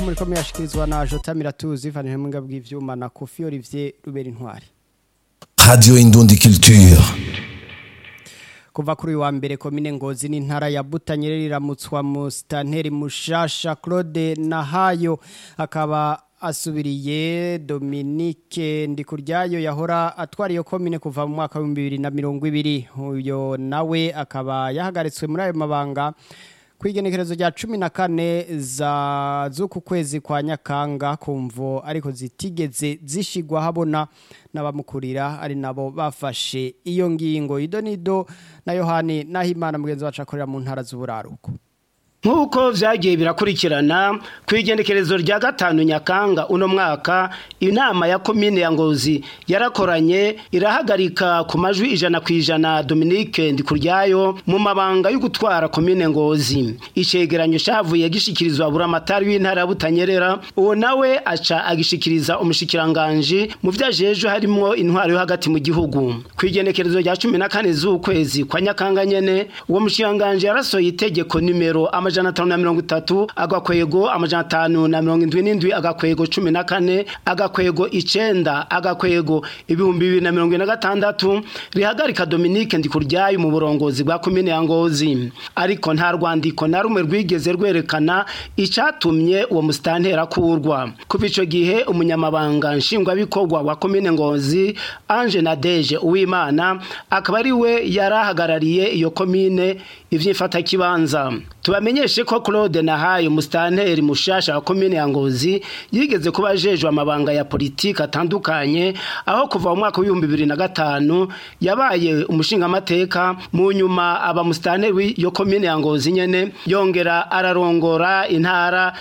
muri ko muyashikirizwa na Jota Miratuzi vanire mu ngabwi ivyuma na Kofi Olivier Rubera Intwari Radio Indundi Culture. kuva kuri uyu wa mbere komine ngozi n'intara ya Butanyerera iramutswa mu stanteri mushasha Claude Nahayo akaba asubiriye Dominique Ndikuryayo yahora atwara iyo komine kuva mu mwaka wa 2020 uyo nawe akaba yahagaritswe muri ayo mabanga kwigenekerezo rya cumi na kane za z'uku kwezi kwa nyakanga kumvo ariko zitigeze zishigwa habona n'abamukurira ari nabo bafashe iyo ngingo idonido na yohani nahimana mugenzi wacu akorera mu ntara z'uburaruko nk'uko vyagiye birakurikirana ku igendekerezo rya gatanu nyakanga uno mwaka inama ya komine ya ngozi yarakoranye irahagarika ku majwi ijana ku ijana dominique ndikuryayo mu mabanga yo gutwara komine ngozi icegeranyo cavuye gishikirizwa buramatari w'intara ya butanyerera uwo nawe aca agishikiriza umushikiranganji mu vyo ajejwe harimwo intwaro yo hagati mu gihugu ku igendekerezo rya cumi na kane z'ukwezi kwa nyakanga nyene uwo mushikiranganji yarasohoye itegeko nimero amajana atanu na mirongo itatu agakwego amajana atanu na mirongo indwi n'indwi agakwego cumi na kane agakwego icenda agakwego ibihumbi bibiri na mirongo ine na gatandatu rihagarika Dominique Ndikuryayo mu burongozi bwa komine ya Ngozi ariko nta rwandiko na rumwe rwigeze rwerekana icatumye uwo musitantera kurwa kuva ico gihe umunyamabanga nshingwabikorwa wa komine Ngozi Ange Nadeje Uwimana akaba ari we yarahagarariye iyo komine ivyifata kibanza tubamenyeshe ko Claude Nahaye musitanteri mushasha wa komine ya Ngozi yigeze kuba ajejwe amabanga ya politiki atandukanye aho kuva mu mwaka w'ibihumbi bibiri na gatanu yabaye umushingamateka mu nyuma aba musitanteri w'iyo komine ya Ngozi nyene yongera ararongora intara